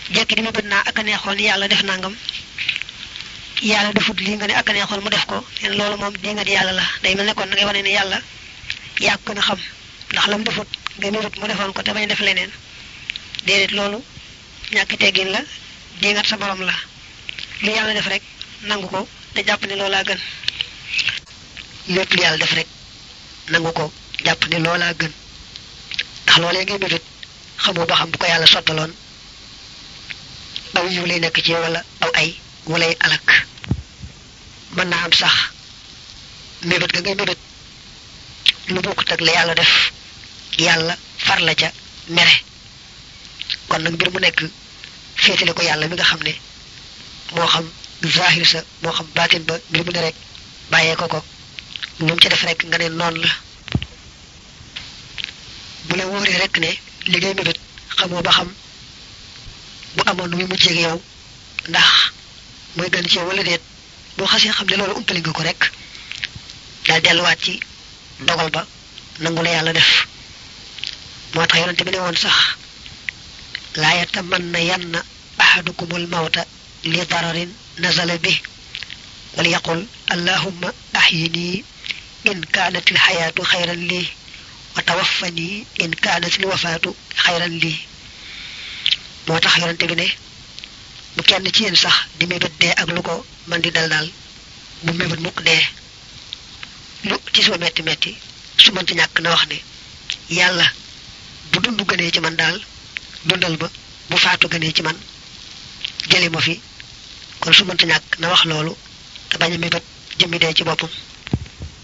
jekki di mébét naa ak a neexoon yàlla def nangam yàlla defut lii nga ne ak a neexoon mu def ko leen loolu moom di nga di yàlla la day mel ne kon da ngay wane ne yàlla yaa ko gën a xam ndax lam defut nga mébét mu defoon ko te bañ def leneen déedéet loolu ñàkk teggin la dingat sa borom la lu yàlla def rek nangu ko te jàpp ne loolaa gën lépp lu yàlla def rek nangu ko jàpp ne loolaa gën ndax loolee ngay mébét xamoo ba xam bu ko yàlla sottaloon aw yiw lay nekk ci wala aw ay walay alak mën naa am sax mébét ga ngay mébét lu bokkut ak la yàlla def yàlla far la ca mere kon nag mbir mu nekk féetale ko yàlla mi nga xam ne moo xam zahir sa moo xam baatin ba mbir mu ne rek bàyyee ko ko lu mu ci def rek nga ne noonu la bu la wóoree rek ne li ngay mébét xamoo ba xam bu amoon nu muy mujjee ak yow ndax mooy gën ci yow wala déet boo xasee xam ne loolu umpali nga ko rek daal delluwaat ci dogal ba nangu la yàlla def moo tax yonente bi ne woon sax laa yatamanna yanna ahadukumul mawta li dararin nazala bi wal yaqul allahumma ahyini in kaanat il xayaatu xayran lii wa tawaffani in kaanat il wafaatu xayran lii moo tax yonente bi ne bu kenn ci yéen sax di mébét dee ak lu ko man di dal daal bu mébét mukk dee lu ci suma metti metti su mënti ñàkk na wax ne yàlla bu dund gënee ci man daal dundal ba bu faatu gënee ci man jëli ma fi kon su mënti ñàkk na wax loolu te bañ a mébét jëmmi dee ci boppam